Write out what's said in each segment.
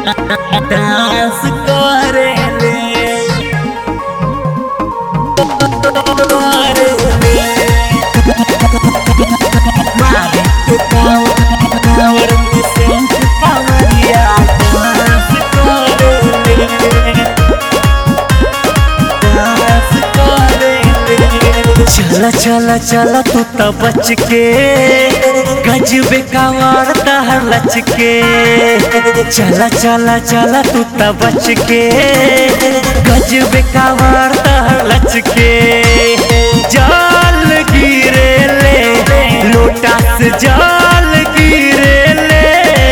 dance करेले मारे के कांवर कांवर में सेंट कांवरिया डांस करेले डांस करेले चला चला चला तू त बच के गजबे कांवर तहर लच के चला चला चला तू त बच के गजबे कांवर तहर लच के जाल गिरे ले लोटा से जाल गिरे ले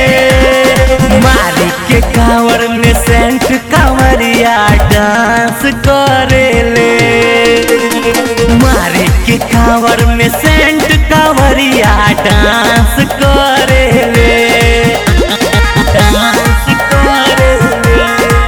मारी के कांवर में सेंट कांवरिया डांस करेले मारे के कांवर में सेंट कांवरिया डांस करेले डांस करेले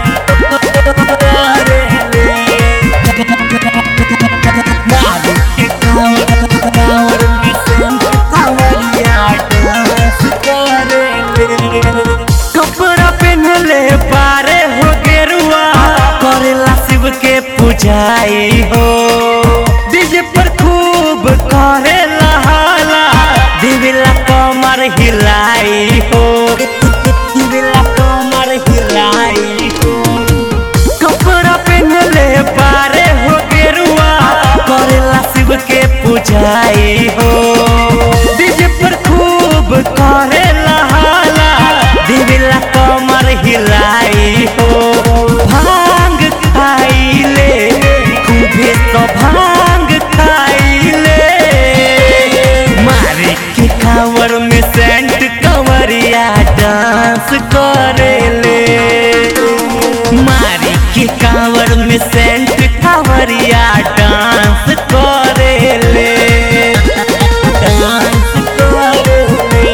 मारे के कांवर कांवर में सेंट कांवरिया डांस करेले कपड़ा पहनले पारे हो गेरुआ करेला शिव के पूजाई हो डीजे पर खूब करेला हाला दिविला कमर हिलाई हो दिविला कमर हिलाई हो कपड़ा पहनले पारे हो गेरुआ करेला शिव के पूजाई हो डीजे पर खूब करेला हाला दिविला कमर हिलाई हो भांग खाइले खूबे तो भांग खाइले मारे के कांवर में सेंट कंवरिया डांस करेले मारी के कांवर में सेंट कांवरिया डांस करेले डांस करेले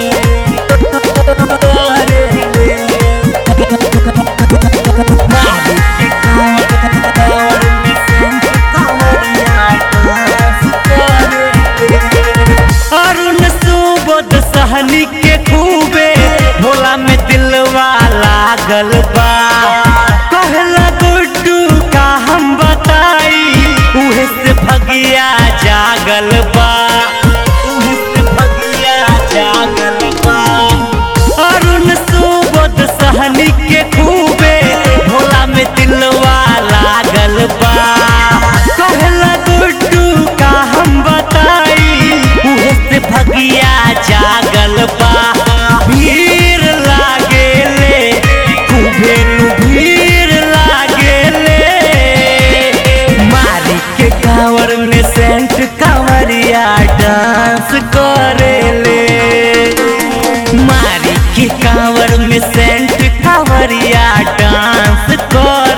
मारी के कांवर में सेंट कांवरिया डांस करेले अरुण सुबोध सहनी के खूबे भोला में दिलवा लागल बा कहला गुड्डू का हम बताई उहे से भगिया जागल बा उहे से भगिया जागल बा अरुण सुबोध सहनी के खूबे भोला में दिलवा लागल बा कहला गुड्डू का हम बताई उहे से भगिया जागल बा भीड़ लागेले खूबे नु भीड़ लागेले मारी के कांवर में सेंट कांवरिया डांस करेले मारी के कांवर में सेंट कांवरिया डांस कर